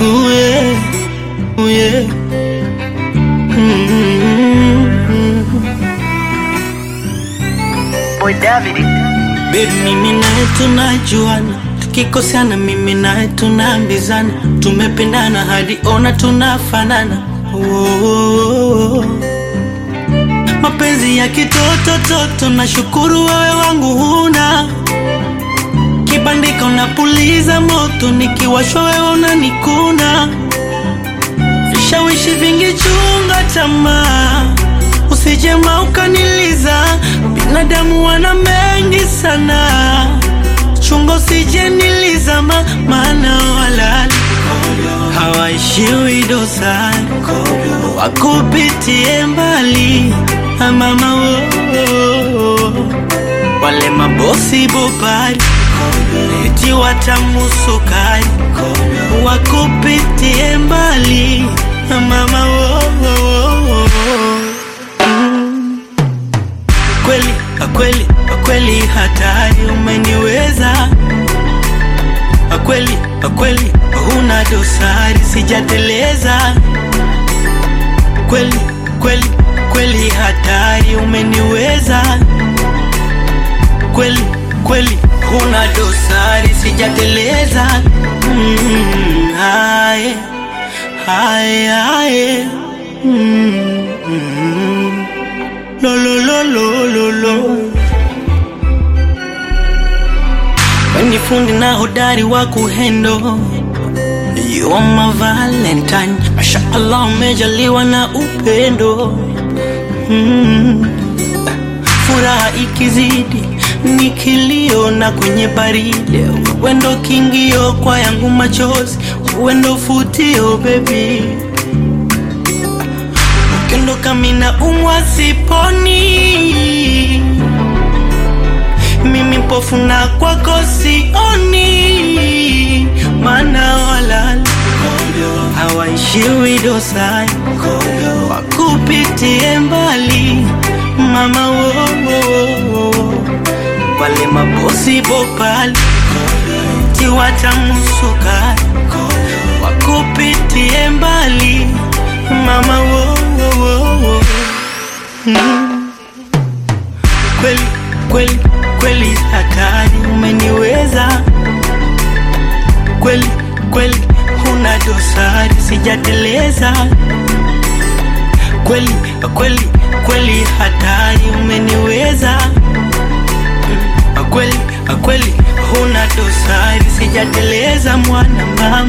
Ooh, yeah. Ooh, yeah. Mm-hmm. Boy David. Baby, mimi naye tunajuana, tukikosana mimi naye tunaambizana, tumependana hadi ona tunafanana. Oh, mapenzi ya kitoto toto, nashukuru wewe wangu huna kibandika, unapuliza moto, nikiwashwa wewe unanikuna, vishawishi vingi, chunga tamaa usijema ukaniliza, binadamu wana mengi sana, chunga usije nilizama, maana walali hawaishiwi dosari, wakupitie mbali mama wo, wale mabosi bobari eti watamusukari, wakupitie mbali mama wo, Mm. kweli kweli kweli hatari umeniweza kweli kweli huna dosari sijateleza kweli kweli kweli hatari umeniweza kweli kweli huna dosari sijateleza mm, haye haye haye mm, mm. lo lo lo lo lo lo Weni fundi na hodari wa kuhendo You are my valentine Masha Allah umejaliwa na upendo mm. Furaha ikizidi ni kilio na kwenye baridi Wendo kingio kwa yangu machozi Wendo futio baby Ukiondoka mina umwa siponi mimi mpofu na kwako sioni, maana walala hawaishiwi dosari, wakupitie mbali mama wo, wo, wo. wale mabosi bopali tiwatamusukari, wakupitie mbali mama wo, wo, wo, wo. Mm. kweli kweli kweli hatari umeniweza kweli kweli huna dosari sijateleza kweli kweli kweli hatari umeniweza Mm, kweli kweli huna dosari sijateleza mwana mama